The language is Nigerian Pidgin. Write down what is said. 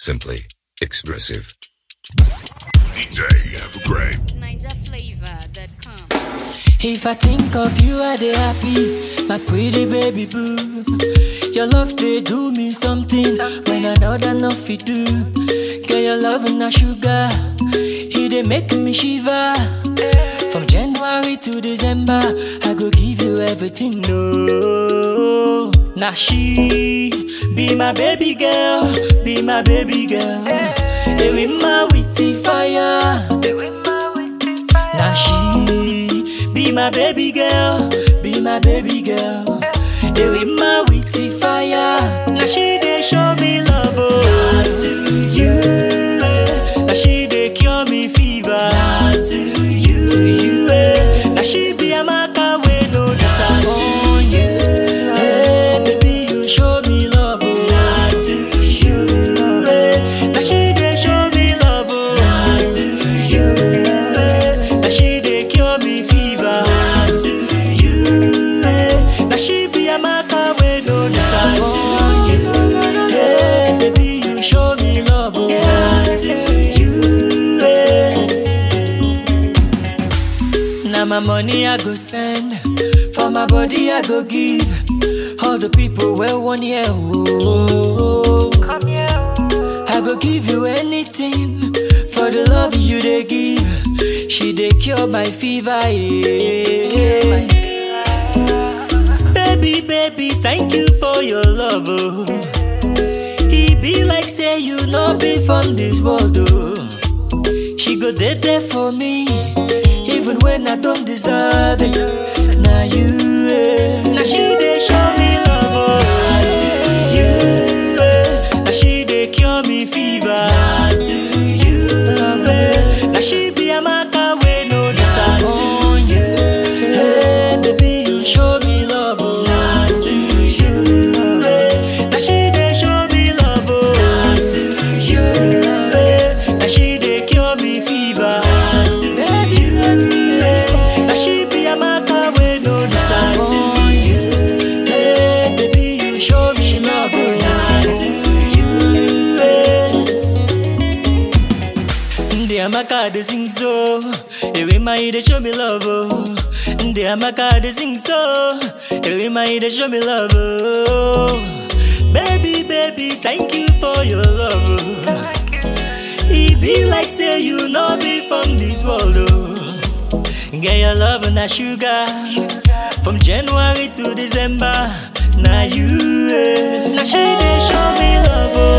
Simply expressive. DJ Evergreen. NinjaFlavor.com. If I think of you, I dey happy, my pretty baby boo. Your love they do me something when another not fit do. Girl, your love na sugar, he dey make me shiver. From January to December, I go give you everything. No, now she be my baby girl, be my baby girl. They with my witty fire. Now she be my baby girl, be my baby girl. Hey, with my witty fire. Now she they show me love, oh. Not to you. eh. Now she they cure me fever. Not to you. To you. eh. Now she be a maka we no disappoint. Hey, baby, you show me love, oh. Not to you. eh. Now she they show me love, oh. Not to you. eh. Now she they cure me fever. Not to you. eh. Now she be a maka we no disappoint. Hey, baby, you show me love, oh. Not to you. eh. Now my money I go spend, for my body I go give. All the people well one year, oh. I go give you anything for the love you they give. She they cure my fever, yeah. Baby, baby, thank you for your love, oh. He be like say you no be from this world, oh. She go dead there for me, even when I don't deserve it. Now you, eh. now she they show me love, oh. You, eh. now she they cure me fever. Now you, love, eh. now she be a maka we no disappoint. Hey, baby, you show me love, oh. Now you, eh. now she they show me love, oh. Now you, eh. now she they cure me fever. Baby, eh. now she be a maka we no disappoint. Hey, baby, you show me love, oh. Now you, eh. Ndị amaka dey sing so, ewe ma dey show me love oh. Ndị amaka dey sing so, ewe ma dey show me love oh. Baby, baby, thank you for your love oh. E be like say you no be from this world oh. Get your love na sugar, from January to December. Now you, eh. now she dey show me love oh.